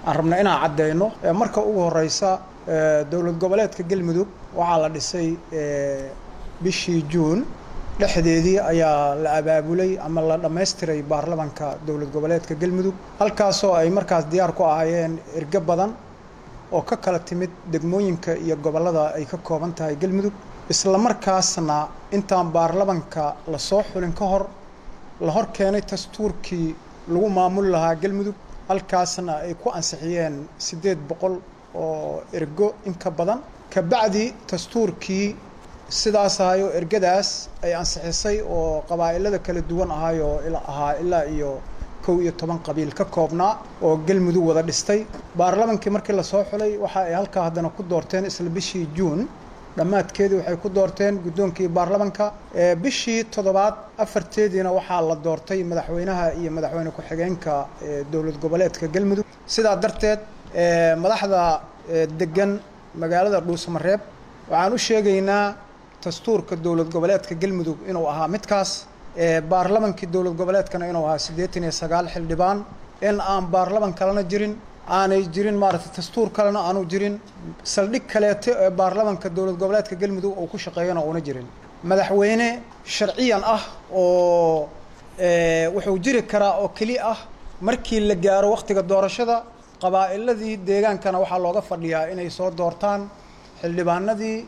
aan rabna inaan caddeyno marka ugu horeysa dowlad goboleedka galmudug waxaa la dhisay bishii juun dhexdeedii ayaa la abaabulay ama la dhammaystiray baarlamanka dowlad goboleedka galmudug halkaasoo ay markaas diyaar ku ahaayeen ergo badan oo ka kala timid degmooyinka iyo gobollada ay ka kooban tahay galmudug isla markaasna intaan baarlamanka la soo xulin ka hor la hor keenay dastuurkii lagu maamuli lahaa galmudug halkaasna ay ku ansixiyeen siddeed boqol oo ergo in ka badan kabacdi dastuurkii sidaas ahayo ergadaas ay ansixisay oo qabaa'ilada kala duwan ahayoo ahaa ilaa iyo kow iyo toban qabiil ka koobnaa oo galmudug wada dhistay baarlamankii markii lasoo xulay waxa ay halkaa haddana ku doorteen isla bishii juun dhammaadkeedii waxay ku doorteen guddoonkii baarlamanka bishii toddobaad afarteediina waxaa la doortay madaxweynaha iyo madaxweyne ku-xigeenka dowlad goboleedka galmudug sidaa darteed madaxda degan magaalada dhuusamareeb waxaan u sheegaynaa dastuurka dowlad goboleedka galmudug inuu ahaa midkaas baarlamankii dowlad goboleedkana inuu ahaa siddeetan iyo sagaal xildhibaan in aan baarlaman kalena jirin aanay jirin maaragtay dastuur kalena aanu jirin saldhig kaleeto ee baarlamanka dowlad goboleedka galmudug uu ku shaqeeyana uuna jirin madaxweyne sharciyan ah oo wuxuu jiri karaa oo keli ah markii la gaaro wakhtiga doorashada qabaa'iladii deegaankana waxaa looga fadhiyaa inay soo doortaan xildhibaanadii